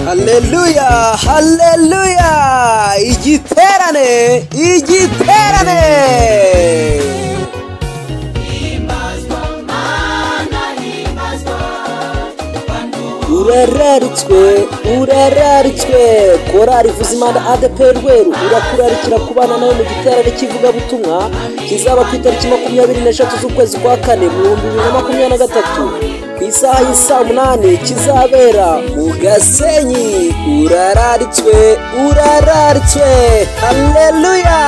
haleluya haleluya igiterane igiterane urararitswe urararitswe korari ivuza imana adp rweru irakurarikira kubana nawe mu giterane cy'ivugabutumwa kizaba ku itariki makumyabiri n'eshatu z'ukwezi kwa kane mu bihumbi bibiri na makumyabiri na gatatu ku isaha y'i saa munani kizabera mu gasenyi urararitswe urararitswe haleluya